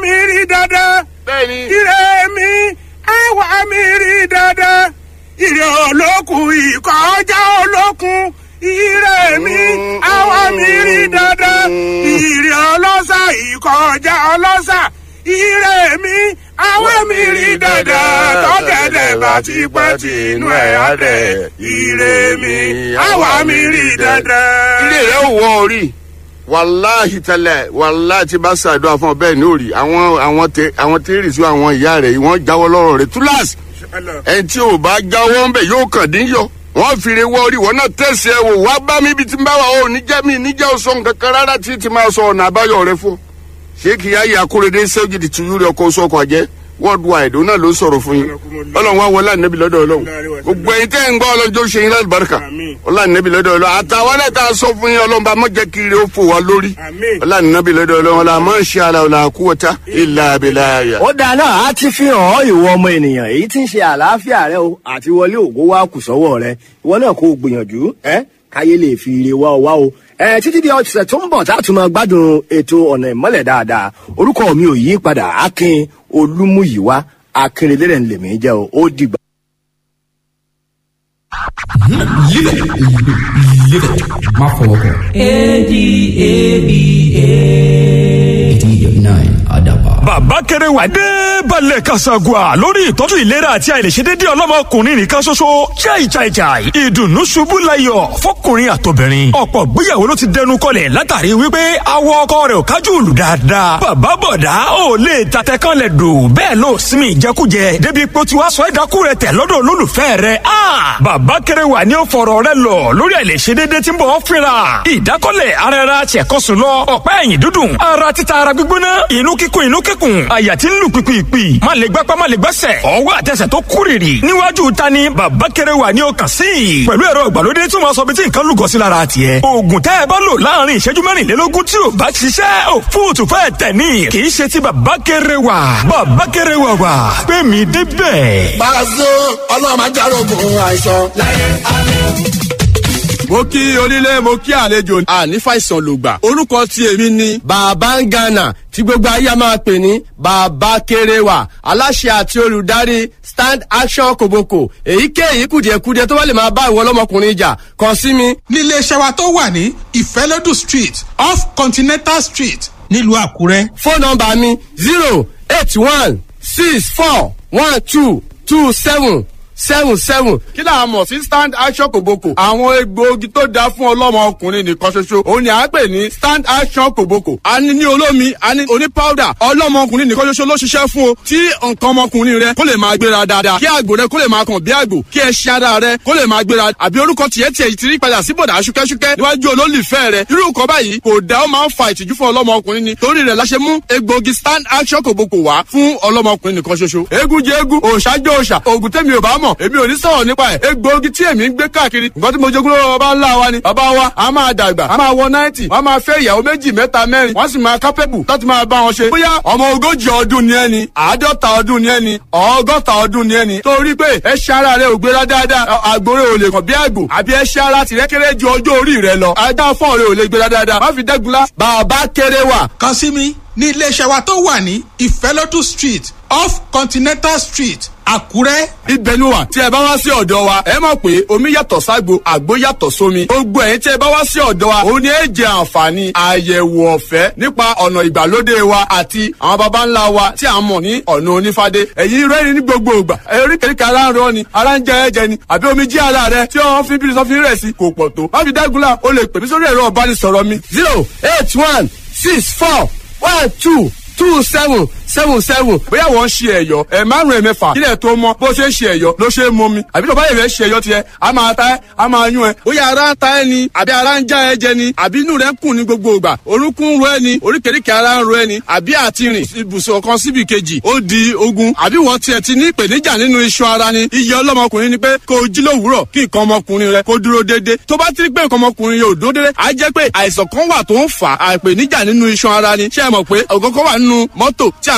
mi rí dandan bẹ́ẹ̀ni ire mi àwa mi rí dandan ire olókun ìkọjá olókun ire mi àwa mi rí dandan ire ọlọ́sà ìkọjá ọlọ́sà ire mi àwa mi rí dandan tọ́gẹ̀dẹ̀ bá ti pẹ́ tí inú ẹ̀ á dẹ̀ ire mi àwa mi rí dandan. ilé rẹ ò wọ orí wàláhì tẹlẹ wàláhì tí bá ṣàdúrà fún ọ bẹ́ẹ̀ ní òrì àwọn àwọn tẹ àwọn tẹrì sí àwọn ìyá rẹ wọ́n jáwọ́ lọ́rọ̀ rẹ túláàsì ẹni tí ò bá jáwọ́ ń bẹ̀ yóò kàn dín yọ wọ́n fìrè wọ orí wọn náà tẹ̀sí ẹ wò wá bá mi bí ti ń bá wa ò ní jẹ́ mi níjẹ́ ò sọ nǹkan kan rárá tí ti máa sọ ọ̀nà àbáyọ rẹ fún ṣé kìí ayé akóredé sẹ́wọ́jì ti tu yúri ọkọ̀ oṣù ọkọ̀ àjẹ́ worldwide òun náà ló sọ̀rọ̀ fún yín ọlọ́run wá wọlé ànábì lọ́dọ̀ ọlọ́run gbogbo ẹ̀yin tẹ́ ń gbọ́ ọlọ́jọ́ ṣe yín láti barika ọlọ́run ànábì lọ́dọ̀ ọlọ́run àtàwọn náà tá a sọ fún yín ọlọ́run bá mọ̀jẹ̀ kiri ó fò wá lórí ọlọ́run ànábì lọ́dọ̀ ọlọ́run ọlọ́run àmọ́ ṣe àlà ọ̀là àkúwọ̀tá ìlà àbẹ̀là àyà. ó dáa náà á ti fi hàn ọ́ ìwọ ọmọ ènìyàn èyí tí ń ṣe àlàáfíà rẹ o àti wọlé ògo wá kù sọ́wọ́ rẹ ìwọ náà kò gbìyànjú ẹ káyé lè fi ire wá ọ wá o ẹ títí di ọ̀sẹ̀ tó ń bọ̀ tá a tún máa gbádùn ètò ọ̀nà ìmọ́lẹ̀ dáadáa orúkọ mi ò yí padà akin olúmúyìwá akínrelérè ń lèmi jẹ́ o ó dìgbà. Live it. Live it. Má fọwọ́ kàn. eighty-nine Adaba. bàbá kéré wà dé balẹ̀ kasagua lórí ìtọ́jú ìlera àti àìlèṣedédé ọlọ́mọkùnrin nìkan ṣoṣo chai chai chai ìdùnnú ṣubú layọ̀ fọkùnrin àtobìnrin ọ̀pọ̀ gbéyàwó ló ti dẹnu kọlẹ̀ látàrí wípé awọ ọkọ rẹ̀ ò kájú lù dáadáa bàbá bọ̀dá ò lè tatẹ kan lẹ̀ dò bẹ́ẹ̀ ló sinmi ìjẹkújẹ débi pé ó ti wá sọ ẹ̀dákú rẹ̀ tẹ̀ lọ́dọ̀ olólùfẹ́ rẹ̀ a bàbá kéré wà ní ó fọ̀rọ̀ rẹ̀ lọ lórí àìlèṣedédé tí ń bọ̀ ọ́ fínra ìdákọ́lẹ̀ ara ẹra tiẹ̀kọ́sùn lọ ọ̀pá ẹ̀yìn dúdùn ara títa ara gbígbóná inú kíkún inú kíkún àyà tí ń lù pìpìpì má lè gbápá má lè gbẹ́sẹ̀ ọwọ́ àtẹsẹ̀ tó kúrìrì níwájú ta ni bàbá kéré wà ní ọkàn sí i pẹ̀lú ẹ̀rọ ìgbàlódé tí wọ́n sọ bí tí nǹkan lùgọ́ sí lára tiẹ̀ oògùn tẹ́ ẹ bá lò láàrin ìṣẹ́jú mẹ́rìnlélógún tí ò bá ṣiṣẹ́ ò fóòtù fẹ́ tẹ̀ ní kì í ṣe ti bàbá kéré wà bàbá kéré wà wà pé mi débẹ̀. Pàṣẹ ọlọ́run máa járógun àìsàn. mo kí onílé mo kí àlejò àní fàìsàn lògbà orúkọ tí èmi ni. bàbá ń gànà tí gbogbo ayé a máa pè ní bàbá kéréwà aláṣẹ àti olùdarí stand action kòbókò èyíkéyìí kùdìẹ̀kudiẹ tó bá lè máa bá ìwọ ọlọ́mọkùnrin jà kàn sí mi. nílé iṣẹ́ wa tó wà ní ìfẹ́lódù street off continental street nílùú àkúrẹ́. fóònù nọmba mi zero eight one six four one two two seven seven seven. kí là á mọ̀ sí stand action kòbókò. àwọn egbòogi tó dáa fún ọlọ́mọ ọkùnrin nìkan ṣoṣo òun ni à ń pè ní stand action kòbókò. a ní ní olómi a ní oní powder ọlọ́mọ ọkùnrin nìkan ṣoṣo ló ṣiṣẹ́ fún o. tí nǹkan ọmọkùnrin rẹ kó lè máa gbéra dáadáa kí àgbò rẹ kó lè máa kàn bí àgbò kí ẹṣin ara rẹ kó lè máa gbéra àbí orúkọ tiẹ̀ tiẹ̀ ti rí padà sí bọ̀dà ṣúkẹ́ṣúkẹ́ níwájú olólùfẹ́ rẹ irú nǹkan báyìí kò dá ó máa ń fa ìtìjú fún ọlọ́mọ ọkùnrin ni torí rẹ̀ la ṣe mú egbòogi stand action kòbókò wá fún ọlọ́mọ ọkùnrin nìkan ṣoṣo eégún jẹ eégún òòṣà jẹ òòṣà òògùn tẹ́mi ò bá mọ̀ èmi ò ní sọ̀rọ̀ nípa ẹ̀ egbòogi tí èmi ń gbé káàkiri nǹkan tí mo jogún lọ́wọ́ bàbá ńlá wa ni bàbá wa a máa dàgbà a máa wọ náìtì wọ́n máa fẹ́ ìyàwó méjì mẹ́ta mẹ́rin wọ́n sì máa kápẹ́bù láti máa bá wọn ṣe bóyá ọmọ ogójì ọdún ni ẹni àádọ́ta ọdún ni ẹni ọgọ́ta ọdún ni ẹni torí pé ẹṣin ara rẹ ò gbéra dáadáa àgbòrè ò lè kàn bí àgbò àbí ẹṣin ara tìrẹ kéré ju ọjọ́ orí rẹ lọ ajá fọ́ọ̀ rẹ ò lè gbéra dáadáa má fi dẹ́gunlá bàbá kéré wà kàn sí mi ní iléeṣẹ́ wa tó wà ní ìfẹ́lódù street off continental street àkúrẹ́. ibẹ̀ ni wà tí ẹ bá wá sí ọ̀dọ̀ wa ẹ mọ̀ pé omi yàtọ̀ ságbo àgbo yàtọ̀ sómi gbogbo ẹ̀yin tí ẹ bá wá sí ọ̀dọ̀ wa òun ni ẹ jẹ àǹfààní àyẹ̀wò ọ̀fẹ́ nípa ọ̀nà ìgbàlódé wa àti àwọn baba ńlá wa tí a mọ̀ ní ọ̀nà onífádé ẹ̀yin rẹ́rìn ní gbogbo ìgbà oríkèéríkèé ara ń rọ ni ara ń jẹ ẹ̀jẹ̀ ni àbí omi jí ara rẹ tí wọ́n fi bírí sọ́fin rẹ̀ sí kò pọ̀ tó má fi dágunlá o lè pè mí sórí ẹ̀rọ ọ̀bánisọ̀rọ̀ mi zero eight one six four one two two seven seven seven. bóyá wọ́n ń ṣe ẹ̀yọ́ ẹ̀ márùn-ún ẹ̀ mẹ́fà kílẹ̀ tó mọ́ bó ṣe ń ṣe ẹ̀yọ́ ló ṣe é mọ́ mi àbí tó bá yẹ fẹ́ ṣe ẹ̀yọ́ tiẹ̀ a máa ta ẹ́ a máa yún ẹ. bóyá ara ń ta ẹ ni àbí ara ń já ẹ jẹ ni àbí inú rẹ ń kùn ní gbogbo ìgbà orúnkún ń ro ẹ ni oríkèéríkèé ara ń ro ẹ ni àbí àti rìn ibùsùn kan síbi kejì ó di ogun àbí wọ́n tiẹ̀ ti ní ìpèníjà nínú iṣan ara ni iye ọlọ́mọkùnrin ni pé kó o jí lówùúrọ̀ kí nǹkan ọmọkùnrin rẹ kó dúró déédéé tó bá ti rí pé nǹkan ọmọkùnrin yóò dúró déédéé á jẹ́ pé àìsàn kan wà tó ń fà á ìpèníjà nínú iṣan ara ni ṣé ẹ mọ̀ pé ògógó wà nínú mọ́tò tí à ń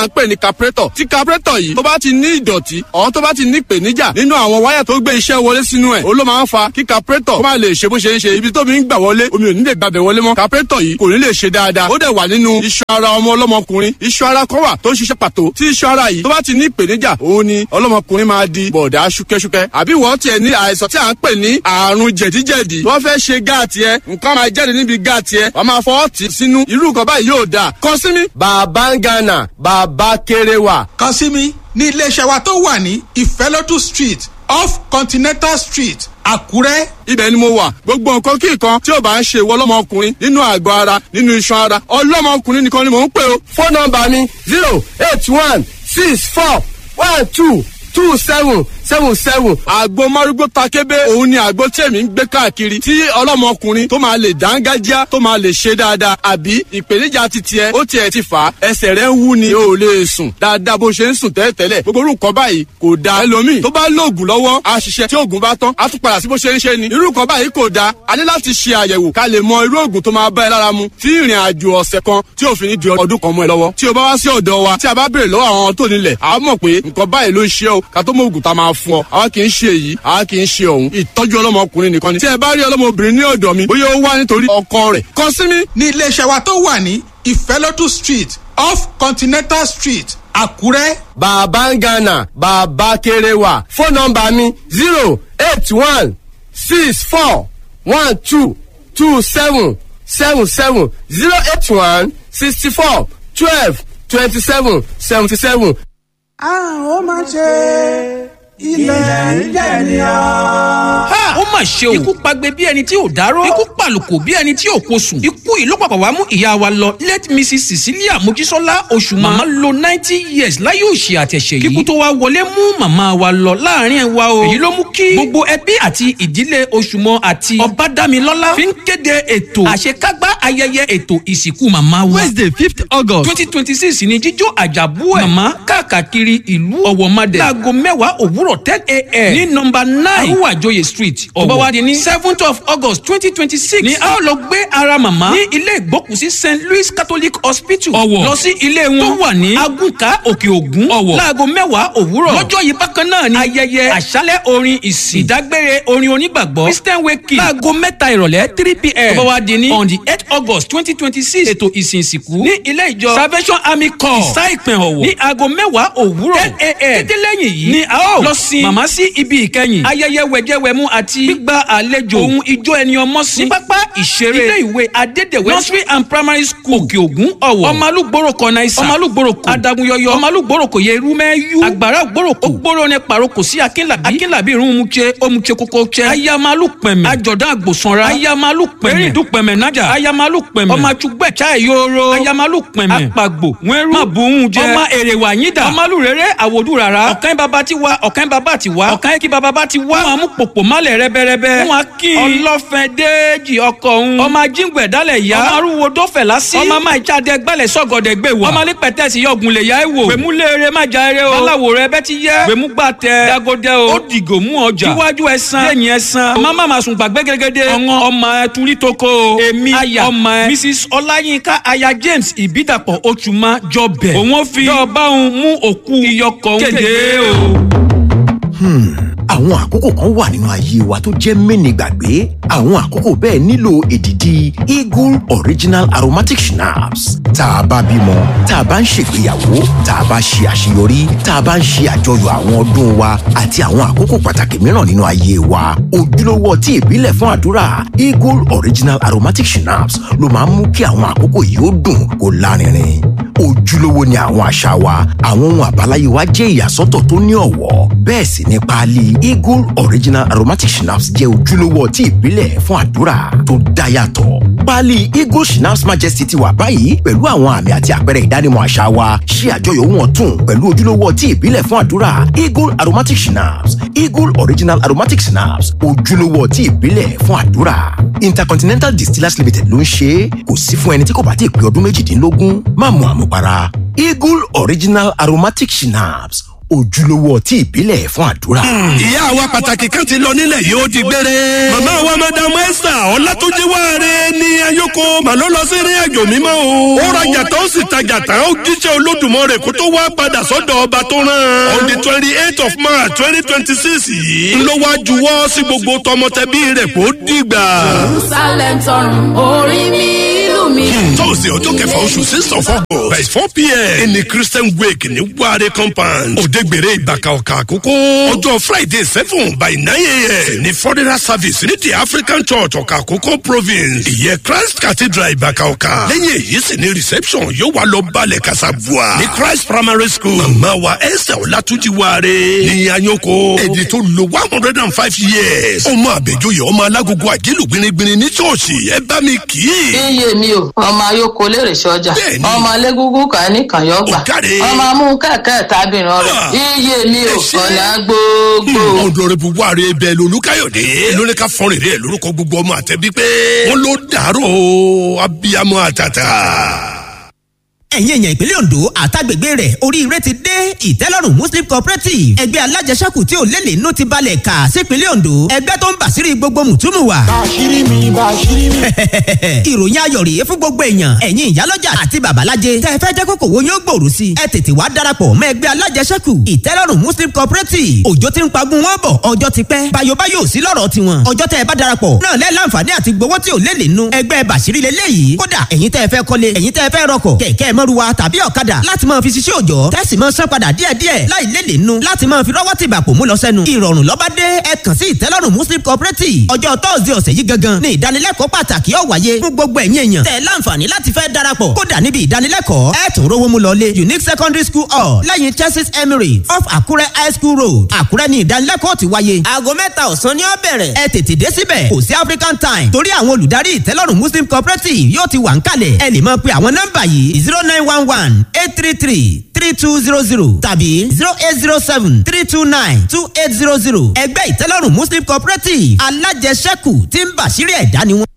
à ń pè ní carburetor tí carburetor yìí tó bá ti ní ìdọ̀tí ọ̀hún tó bá ti ní ìpèníjà nínú àwọn wáyà tó gbé iṣẹ́ wọlé sínú ẹ̀ ó ló máa ń fa kí carburetor kó má lè ṣe bó ṣe ń ṣe ibi tómi ń gbà wọlé omi ò ní lè gbàbẹ̀ wọlé mọ́ carburetor yìí kò ní lè ṣe dáadáa ó dẹ̀ wà nínú iṣan ara ọmọ ọlọ́mọkùnrin iṣan ara kan wà tó ń ṣiṣẹ́ pàtó tí iṣan ara yìí tó bá ti ní ìpèníjà òun ni ọlọ́mọkùnrin máa di bọ̀dá ṣúkẹ́ṣúkẹ́ àbí wọ́n tiẹ̀ ní àìsàn tí à ń pè ní àrùn jẹ̀díjẹ̀dí wọ́n fẹ́ ṣe gáàtì ẹ nǹkan máa jáde níbi gáàtì ẹ wọ́n máa fọwọ́ tì sínú irú nǹkan báyìí yóò dáa kàn sí mi. bàbá ń gánà bàbá kéré wà. kàn sí mi ní iléeṣẹ́ wa tó wà ní ìfẹ́lódù street off continental street àkúrẹ́. ibẹ̀ ni mo wà gbogbo nǹkan kí nǹkan tí ò bá ń ṣe ìwọ ọlọ́mọkùnrin nínú àgọ́ ara nínú iṣan ara ọlọ́mọkùnrin nìkan ni mò ń pè o. fóònù nọmba mi zero eight one six four one two two seven seven seven. àgbo márúgbó takébé òun ni àgbo tí èmi ń gbé káàkiri tí ọlọ́mọkùnrin tó máa lè dángájá tó máa lè ṣe dáadáa àbí ìpèníjà ti tiẹ̀ ó tiẹ̀ ti fà á ẹsẹ̀ rẹ̀ ń wú ni o ò lè sùn dáadáa bó ṣe ń sùn tẹ́lẹ̀tẹ́lẹ̀ gbogbo orúkọ báyìí kò da ẹlòmíì tó bá lóògùn lọ́wọ́ á ṣiṣẹ́ tí oògùn bá tán á tún padà sí bó ṣe ń ṣe ni irú nǹkan báyìí kò da a ní láti ṣe àyẹ̀wò ká lè mọ irú oògùn tó máa bá ẹ lára mu tí ìrìn àjò ọ̀sẹ̀ kan tí òfin ní di ọdún kan mọ́ ẹ lọ́wọ́ tí o bá wá sí ọ̀dọ̀ wa tí a bá béèrè lọ́wọ́ àwọn tó nílẹ̀ a mọ̀ pé nǹkan báyìí ló ń ṣe o ká tó mọ oògùn tá a máa fún ọ àwa kì í ṣe èyí àwa kì í ṣe òun ìtọ́jú ọlọ́mọkùnrin nìkan ni tí ẹ bá rí ọlọ́mọbìnrin ní ọ̀dọ̀ mi bóyá ó wá nítorí ọkọ rẹ̀ kàn sí mi. ní iléeṣẹ́ wa tó wà ní ìfẹ́lódù street off continental street àkúrẹ́. bàbá ń gánà bàbá kéré wà fóònù nọmba mi zero eight one six four one two two seven seven seven zero eight one sixty four twelve twenty seven seventy seven. a ó máa ṣe ilẹ̀ ń jẹ̀ ní ọ́. ó mà ṣe o ikú pagbe bí ẹni tí ò dárò ikú pàlùkò bí ẹni tí ò kosùn ikú yìí ló pàpà wá mú ìyá wa lọ late mrs cecilia mojísọ́lá oṣù màmá lo ninety years láyé òṣì àtẹ̀ṣẹ̀ yìí kíkú tó wá wọlé mú màmá wa lọ láàrin ẹ̀ wa o èyí ló mú kí gbogbo ẹbí àti ìdílé oṣùmọ àti ọbádámilọ́lá fi ń kéde ètò àṣekágbá ayẹyẹ ètò ìsìnkú màmá wa wednesday fifth august twenty twenty six ni jíjó àjàbú ẹ̀ màmá káàkiri ìlú ọ̀wọ̀madẹ̀ láago mẹ́wàá òwúrọ̀ ten a.m. ní nọmba nine arúwàjòyè street ọ̀wọ̀ tó bá wá di ní seventh of august twenty twenty six ni a ó lọ gbé ara màmá ní ilé ìgbókùsí st louis catholic hospital ọ̀wọ̀ lọ sí ilé wọn tó wà ní agunka òkè ògún ọ̀wọ̀ láago mẹ́wàá òwúrọ̀ lọ́jọ́ yìí bákan náà ni ayẹyẹ àṣálẹ̀ orin ìsìn ìdágbére orin onígbàgbọ́ christian wake láago mẹ́ta ìrọ̀lẹ́ three pm tó bá wá di ní on the eight august twenty twenty six ètò ìsìn ìsìnkú ní ilé ìjọ salvation army corps ìsá ìpín ọ̀wọ̀ ní aago mẹ́wàá òwúrọ̀ ten a.m. kété lẹ́yìn yìí ni a ó lọ sin màmá sí ibi ìkẹyìn ayẹyẹ wẹ̀jẹ̀wẹ̀mú àti gbígba àlejò ohun ijó ẹni ọmọ sí ní pápá ìṣeré ilé ìwé adédèwé nursery and primary school òkè ògún ọ̀wọ̀ ọmọlúgbòròkọ náísà ọmọlúgbòròkọ adagunyọyọ ọmọlúgbòròkọ yẹrù mẹ́yú àgbàrá ògbòròkọ ògbòrò ní paroko sí akínlàbí akínlàbí irun mutse omutse kókó tse ayamalu pẹ̀mẹ̀ àjọ̀dán àgbòsanra ayamalu pẹ̀mẹ̀ erindu pẹ̀mẹ̀ nájà ayamalu pẹ̀mẹ̀ ọmọ àtúgbẹ̀ chai yoro ayamalu pẹ̀mẹ̀ apagbo wẹ́rú mabùhún jẹ ọmọ èrèwà yídà ọmọlú rere àwòdù rárá ọ̀kan bàbá ti wá ọ̀kan bàbá ti wá ọ̀kan kí bàbá bá ti wá wọn mú pòpò málẹ̀ rẹ́bẹ́rẹ́bẹ́ wọn kí ọlọ́fẹ́ déèjì ọkọ̀ òun ọmọ ajíǹgbẹ̀ dálẹ̀ yá ọmọ arúgbó dọ́fẹ̀ lásì ọmọ máa jáde gbálẹ̀ sọ́gọ̀dẹ̀ gbé wá ọmọ alípẹ̀tẹ́sì yọ̀gùn lè yá ẹ̀ wò gbèmú léere má já eré o báláwo rẹ bẹ́ ti yẹ gbèmú gbà tẹ dagodẹ o ó dìgò mú ọjà iwájú ẹsan lẹ́yìn ẹsan ọmọ má ma sùn gbàgbé gẹ́gẹ́dẹ́ ọ̀ngàn ọmọ ẹ turi toko o èmi aya ọmọ ẹ mrs ọláyínká aya james ìbídàpọ̀ oṣùmá jọbẹ̀ òun fi yọ̀ọ̀bá òun mú òkú iyọkọ̀ kéde o àwọn àkókò kan wà nínú ayé wa tó jẹ́ mẹ́ni gbàgbé àwọn àkókò bẹ́ẹ̀ nílò èdìdì eagle original aromatic schnapps tá a bá bímọ tá a bá ń ṣègbéyàwó tá a bá ṣe àṣeyọrí tá a bá ń ṣe àjọyọ̀ àwọn ọdún wa àti àwọn àkókò pàtàkì mìíràn nínú ayé wa ojúlówó ọtí ìbílẹ̀ fún àdúrà eagle original aromatic schnapps ló máa ń mú kí àwọn àkókò yìí ó dùn kó lárinrin ojúlówó ni àwọn àṣà wa àwọn ohun àbáláyé wa jẹ́ ìyàsọ́tọ̀ tó ní ọ̀wọ́ bẹ́ẹ̀ sì ni páálí eagle original aromatic schnapps jẹ́ ojúlówó ọtí ìbílẹ̀ fún àdúrà tó dá yàtọ̀ páálí eagle schnapps majesty ti wà báyìí pẹ̀lú àwọn àmì àti àpẹẹrẹ ìdánimọ̀ àṣà wa ṣí àjọyọ̀ wọn tún pẹ̀lú ojúlówó ọtí ìbílẹ̀ fún àdúrà eagle aromatic schnapps eagle original aromatic schnapps ojúlówó ọtí ìbílẹ̀ fún àdúrà intercontinental distillers limited ló ń ṣe é kò sí fún ẹni tí kò bá ti pé ọdún méjìdínlógún má mu àmupara eagle original aromatic schnapps ojúlówó ọtí ìbílẹ̀ fún àdúrà. ìyá wa pàtàkì kan ti lọ nílẹ̀ yìí ó di gbére. màmá wa madamu esther ọlátúnjì wáre ní ayoko màlọ́ lọ sí ìrìn àjò mímọ́ o. ó rajà tán ó sì tajà tán ó jíṣẹ́ olódùmarè kó tó wá padà sọ́dọ̀ ọba tó rán. on the twenty eight of march twenty twenty six yìí ló wá juwọ́ sí gbogbo tọmọtẹbí rẹ̀ kó dìgbà. jerusalem tọrùn orí mi ìlú mi. tọ́sí ọjọ́ kẹfà oṣù six of august by four pm ní christian wake ní ware compound òdegbèrè ìbàkà ọ̀kà àkókò ọjọ́ friday seven by nine am ní foreigner service ní the african church ọ̀kà àkókò province ìyẹn christ cathedral ìbàkà ọ̀kà lẹ́yìn èyí sì ní reception yóò wá lọ balẹ̀ kasabua ní christ primary school màmá wa esther ọlátúnjì ware ní anyoko èdè tó lo one hundred and five years ọmọ àbẹ̀jọyè ọmọ alágogo àjẹlù gbinigbini ní ṣọ́ọ̀ṣì ẹ bá mi kì í. iye mi o ọmọ ayoko lèrè sọjà ọmọ alégúngún kan ní kànyọgbà ọmọ amú kẹkẹ tábìrán rẹ iye mi o ọ̀nà gbogbo. ọ̀dọ̀rẹ́bù wàre bẹ́ẹ̀ lolúkáyọ̀dé lórí ká fọ́nrin rẹ̀ lórúkọ gbogbo ọmọ àtẹ̀bí pé wọ́n ló dàrú abiyamọ àtàtà ẹ̀yin èèyàn ìpínlẹ̀ ondo àtàgbègbè rẹ̀ oríire ti dé ìtẹ́lọ́rùn muslim cooperative ẹgbẹ́ alájẹsẹ́kù tí ò lélẹ̀ inú ti balẹ̀ kà sípínlẹ̀ ondo ẹgbẹ́ tó ń bàṣírí gbogbo mùtúmù wa. bàṣírí mi bàṣírí mi. ìròyìn ayọ̀ rèé fún gbogbo èèyàn ẹ̀yin ìyálọ́jà àti babalájẹ tẹ́ ẹ fẹ́ jẹ́ kókò wo yóò gbòòrò sí ẹ tètè wá darapọ̀ mọ́ ẹgbẹ́ alájẹsẹ́kù ìtẹ́lọ́rùn muslim cooperative òjò ti ń pagun wọn bọ̀ ọjọ́ ti pẹ́ bayobayo sí lọ́rọ̀ tiwọn ọjọ́ tẹ́ ẹ bá darapọ̀ náà lẹ́ láǹfààní àti gbowó tí ò lélẹ̀ inú ẹgbẹ́ bàṣírí lélẹ́yìí kódà ẹ̀yin tẹ́ ẹ fẹ́ kọ́lé ẹ̀yin tẹ́ ẹ fẹ́ rọkọ̀ kẹ̀kẹ́ mọ́ruwa tàbí ọ̀kadà láti máa fi ṣiṣẹ́ òjọ́ tẹ́sí máa san padà díẹ̀díẹ̀ láì lélẹ̀ nu láti máa fi rọ́wọ́ tìbà kò mú lọ sẹ́nu. ìrọ̀rùn lọ́ba dé ẹ kàn sí ìtẹ́lọ́rùn muslim cooperative ọjọ́ tọ́sídẹ̀ẹ́ ọ̀sẹ̀ yìí gangan ní ìdánilẹ́kọ̀ọ́ pàtàkì ó wáyé fún gbogbo ẹ̀yin èèyàn tẹ̀ láǹfààní láti fẹ́ darapọ̀ kódà níbi ìdánilẹ́kọ̀ọ́ ẹ tún rówó mú lọlé unique secondary school hall lẹ́yìn churches emirates off àkúrẹ́ high school road àkúrẹ́ ní ìdánilẹ́kọ̀ọ́ ti wáyé. aago mẹ́ta ọ̀sán ni ó bẹ̀rẹ̀ ẹ tètè dé síbẹ̀ kò sí african time torí àwọn olùdarí ìtẹ́lọ́rùn muslim cooperative yóò ti wà ń kalẹ̀ ẹ lè máa pe àwọn nọ́mbà yìí zero nine one one eight three three three two zero zero tàbí zero eight zero seven three two nine two eight zero zero ẹgbẹ́ ìtẹ́lọ́rùn muslim cooperative alájẹsẹ́kù tí ń bàṣírí ẹ̀dá ni wọ́n.